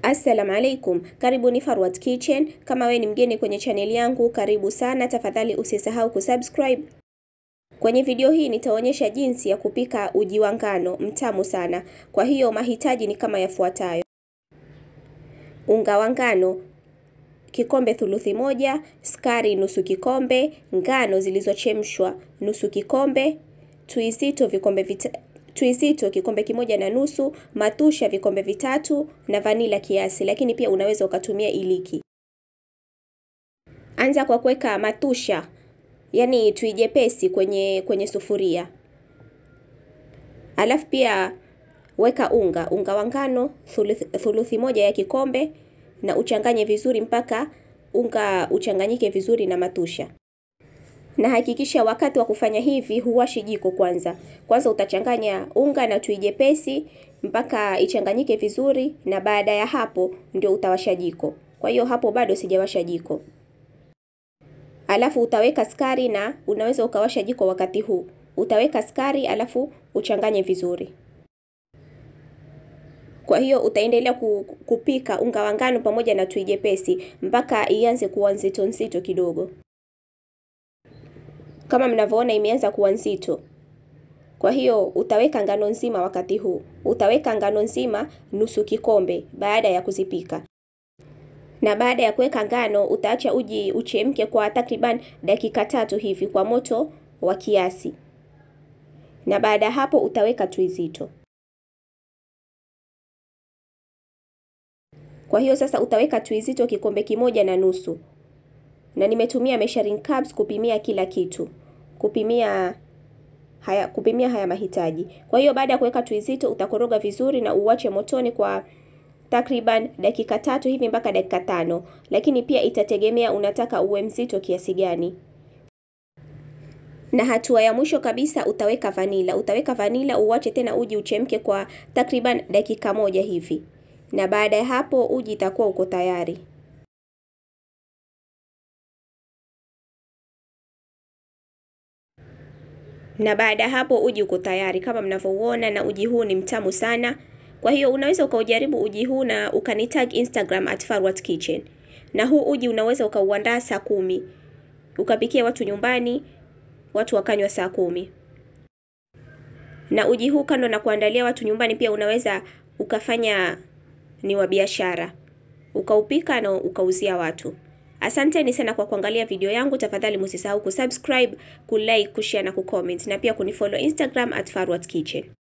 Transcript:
Assalamu alaikum, karibu ni Farwat Kitchen. Kama we ni mgeni kwenye chaneli yangu, karibu sana. Tafadhali usisahau kusubscribe. Kwenye video hii nitaonyesha jinsi ya kupika uji wa ngano mtamu sana. Kwa hiyo mahitaji ni kama yafuatayo: unga wa ngano kikombe thuluthi moja, sukari nusu kikombe, ngano zilizochemshwa nusu kikombe, tui zito vikombe vita tui zito kikombe kimoja na nusu, matusha vikombe vitatu na vanila kiasi, lakini pia unaweza ukatumia iliki. Anza kwa kuweka matusha, yani tui jepesi kwenye kwenye sufuria, alafu pia weka unga unga wa ngano thuluthi, thuluthi moja ya kikombe na uchanganye vizuri mpaka unga uchanganyike vizuri na matusha na hakikisha wakati wa kufanya hivi huwashi jiko kwanza. Kwanza utachanganya unga na tui jepesi mpaka ichanganyike vizuri, na baada ya hapo ndio utawasha jiko. Kwa hiyo hapo bado sijawasha jiko. Alafu utaweka sukari na unaweza ukawasha jiko wakati huu. Utaweka sukari alafu uchanganye vizuri. Kwa hiyo utaendelea kupika unga wa ngano pamoja na tui jepesi mpaka ianze kuwa nzito nzito kidogo kama mnavyoona imeanza kuwa nzito. Kwa hiyo utaweka ngano nzima wakati huu, utaweka ngano nzima nusu kikombe baada ya kuzipika. Na baada ya kuweka ngano, utaacha uji uchemke kwa takriban dakika tatu hivi kwa moto wa kiasi, na baada ya hapo utaweka tui zito. Kwa hiyo sasa utaweka tui zito kikombe kimoja na nusu, na nimetumia measuring cups kupimia kila kitu kupimia haya kupimia haya mahitaji. Kwa hiyo baada ya kuweka tui zito utakoroga vizuri na uwache motoni kwa takriban dakika tatu hivi mpaka dakika tano, lakini pia itategemea unataka uwe mzito kiasi gani. Na hatua ya mwisho kabisa utaweka vanila. Utaweka vanila uwache tena uji uchemke kwa takriban dakika moja hivi, na baada ya hapo uji itakuwa uko tayari. na baada ya hapo uji uko tayari kama mnavyouona, na uji huu ni mtamu sana. Kwa hiyo unaweza ukaujaribu uji huu na ukanitag Instagram at Farwat Kitchen. Na huu uji unaweza ukauandaa saa kumi ukapikia watu nyumbani, watu wakanywa saa kumi. Na uji huu kando na kuandalia watu nyumbani, pia unaweza ukafanya ni wa biashara, ukaupika na ukauzia watu. Asanteni sana kwa kuangalia video yangu. Tafadhali msisahau kusubscribe, kulike, kushare na kucomment na pia kunifollow Instagram at Farwat Kitchen.